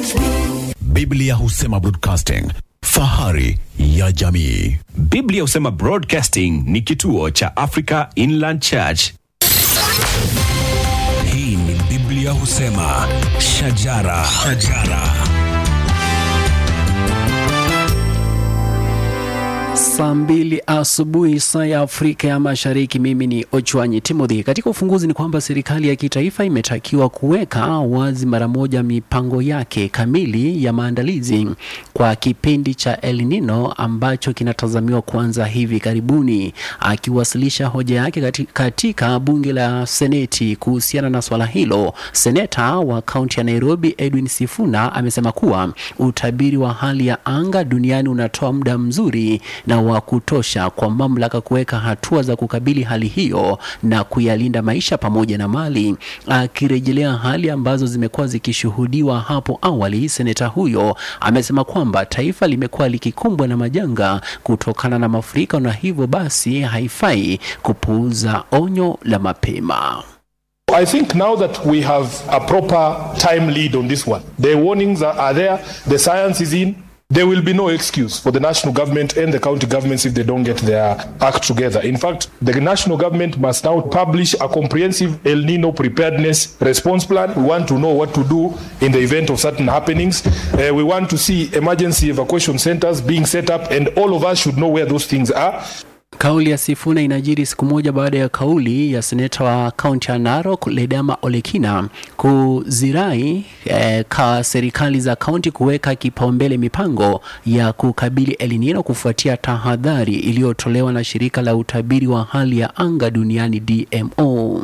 Biblia husema broadcasting, fahari ya jamii. Biblia husema Broadcasting ni kituo cha Africa Inland Church. Hii ni Biblia husema shajara, shajara. Saa mbili asubuhi saa ya Afrika ya Mashariki. Mimi ni Ochwanyi Timothy. Katika ufunguzi ni kwamba serikali ya kitaifa imetakiwa kuweka wazi mara moja mipango yake kamili ya maandalizi kwa kipindi cha El Nino ambacho kinatazamiwa kuanza hivi karibuni. Akiwasilisha hoja yake kati- katika bunge la Seneti kuhusiana na swala hilo, seneta wa kaunti ya Nairobi Edwin Sifuna amesema kuwa utabiri wa hali ya anga duniani unatoa muda mzuri na wa kutosha kwa mamlaka kuweka hatua za kukabili hali hiyo na kuyalinda maisha pamoja na mali. Akirejelea hali ambazo zimekuwa zikishuhudiwa hapo awali, seneta huyo amesema kwamba taifa limekuwa likikumbwa na majanga kutokana na mafuriko na hivyo basi haifai kupuuza onyo la mapema. I think now that we have a proper time lead on this one, the warnings are, are there, the science is in. There will be no excuse for the national government and the county governments if they don't get their act together. In fact, the national government must now publish a comprehensive El Nino preparedness response plan. We want to know what to do in the event of certain happenings. Uh, we want to see emergency evacuation centers being set up, and all of us should know where those things are. Kauli ya Sifuna inajiri siku moja baada ya kauli ya seneta wa kaunti ya Narok Ledama Olekina kuzirai eh, ka serikali za kaunti kuweka kipaumbele mipango ya kukabili El Nino kufuatia tahadhari iliyotolewa na shirika la utabiri wa hali ya anga duniani DMO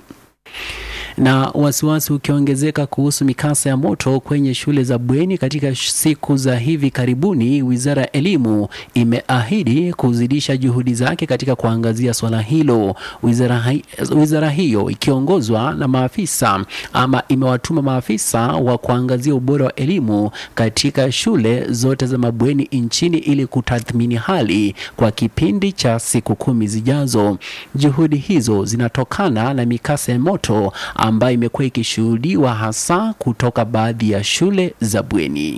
na wasiwasi ukiongezeka kuhusu mikasa ya moto kwenye shule za bweni katika siku za hivi karibuni, wizara ya elimu imeahidi kuzidisha juhudi zake katika kuangazia swala hilo. Wizara, hai, wizara hiyo ikiongozwa na maafisa ama imewatuma maafisa wa kuangazia ubora wa elimu katika shule zote za mabweni nchini ili kutathmini hali kwa kipindi cha siku kumi zijazo. Juhudi hizo zinatokana na mikasa ya moto ambayo imekuwa ikishuhudiwa hasa kutoka baadhi ya shule za bweni.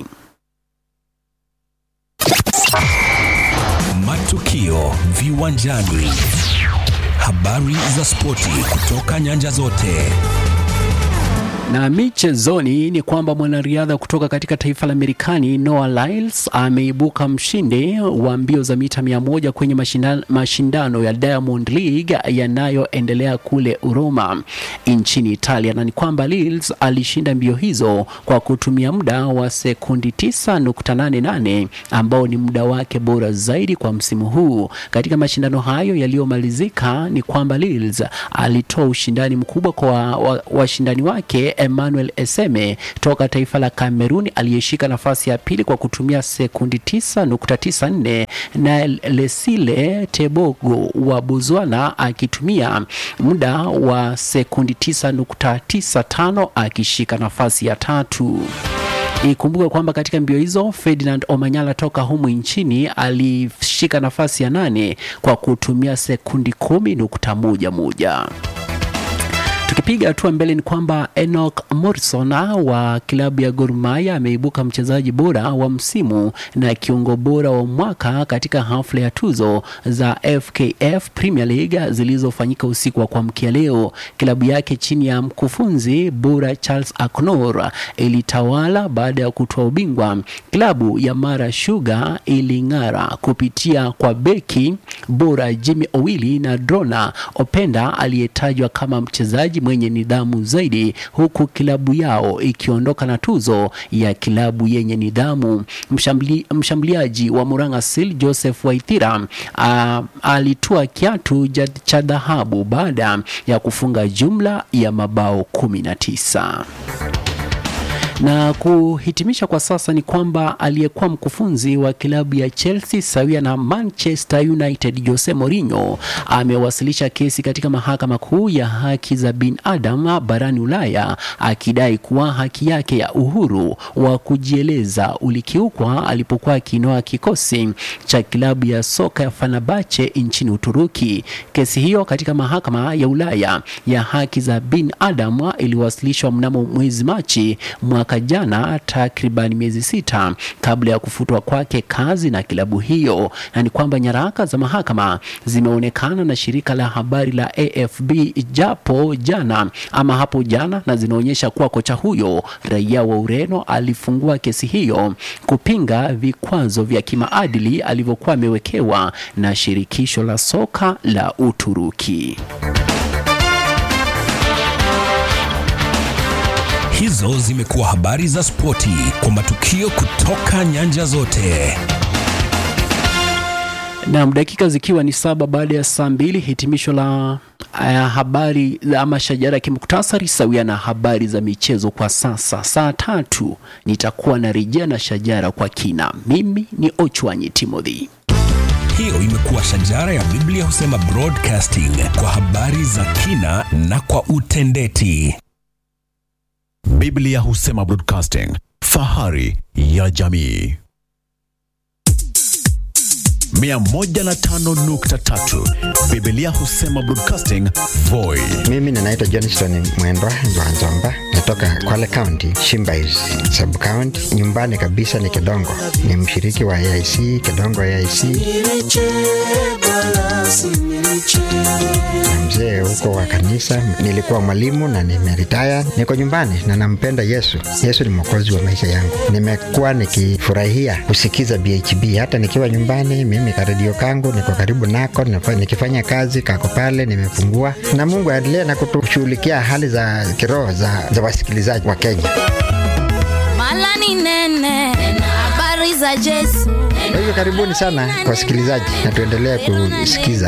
Matukio viwanjani, habari za spoti kutoka nyanja zote. Na michezoni ni kwamba mwanariadha kutoka katika taifa la Marekani Noah Lyles ameibuka mshindi wa mbio za mita mia moja kwenye mashindano, mashindano ya Diamond League yanayoendelea kule Roma nchini Italia, na ni kwamba Lyles alishinda mbio hizo kwa kutumia muda wa sekundi 9.88 ambao ni muda wake bora zaidi kwa msimu huu. Katika mashindano hayo yaliyomalizika, ni kwamba Lyles alitoa ushindani mkubwa kwa washindani wa, wa wake Emmanuel Eseme toka taifa la Kameruni aliyeshika nafasi ya pili kwa kutumia sekundi 9.94 na Lesile Tebogo wa Botswana akitumia muda wa sekundi 9.95 akishika nafasi ya tatu. Ikumbuke kwamba katika mbio hizo Ferdinand Omanyala toka humu nchini alishika nafasi ya nane kwa kutumia sekundi kumi nukta moja moja. Tukipiga hatua mbele ni kwamba Enoch Morrison wa klabu ya Gor Mahia ameibuka mchezaji bora wa msimu na kiungo bora wa mwaka katika hafla ya tuzo za FKF Premier League zilizofanyika usiku wa kuamkia leo. Klabu yake chini ya mkufunzi bora Charles Aknor ilitawala baada ya kutoa ubingwa. Klabu ya Mara Sugar iling'ara kupitia kwa beki bora Jimmy Owili na Drona Openda aliyetajwa kama mchezaji mwenye nidhamu zaidi, huku kilabu yao ikiondoka na tuzo ya kilabu yenye nidhamu. Mshambli, mshambuliaji wa Murang'a Seal Joseph Waithira uh, alitua kiatu cha dhahabu baada ya kufunga jumla ya mabao kumi na tisa na kuhitimisha kwa sasa ni kwamba aliyekuwa mkufunzi wa klabu ya Chelsea sawia na Manchester United Jose Mourinho amewasilisha kesi katika mahakama kuu ya haki za binadamu barani Ulaya akidai kuwa haki yake ya uhuru wa kujieleza ulikiukwa alipokuwa akinoa kikosi cha klabu ya soka ya Fenerbahce nchini Uturuki. Kesi hiyo katika mahakama ya Ulaya ya haki za binadamu iliwasilishwa mnamo mwezi Machi mwaka mwaka jana, takriban miezi sita kabla ya kufutwa kwake kazi na kilabu hiyo, na ni kwamba nyaraka za mahakama zimeonekana na shirika la habari la AFB japo jana ama hapo jana, na zinaonyesha kuwa kocha huyo raia wa Ureno alifungua kesi hiyo kupinga vikwazo vya kimaadili alivyokuwa amewekewa na shirikisho la soka la Uturuki. Hizo zimekuwa habari za spoti kwa matukio kutoka nyanja zote. Naam, dakika zikiwa ni saba baada ya saa mbili, hitimisho la uh, habari ama shajara ya kimuktasari sawia na habari za michezo kwa sasa. Saa tatu nitakuwa na rejea na shajara kwa kina. Mimi ni Ochwanyi Timothy. Hiyo imekuwa shajara ya Biblia husema broadcasting kwa habari za kina na kwa utendeti. Biblia husema broadcasting, fahari ya jamii. 105.3 Biblia husema broadcasting, Voi. Mimi ninaitwa Johnston Mwendwa Nzwanzomba, natoka Kwale County, Shimbais sub county. Nyumbani kabisa ni Kedongo, ni mshiriki wa AIC Kedongo AIC na mzee huko wa kanisa. Nilikuwa mwalimu na nimeritaya, niko nyumbani na nampenda Yesu. Yesu ni mwokozi wa maisha yangu. Nimekuwa nikifurahia kusikiza BHB hata nikiwa nyumbani. Mimi karedio kangu niko karibu nako, nafa- nikifanya kazi kako pale, nimefungua na Mungu aendelee na kutushughulikia hali za kiroho za, za wasikilizaji wa Kenya. Mala ni nene, habari za Yesu. Kwa hivyo karibuni sana wasikilizaji, na tuendelee kusikiza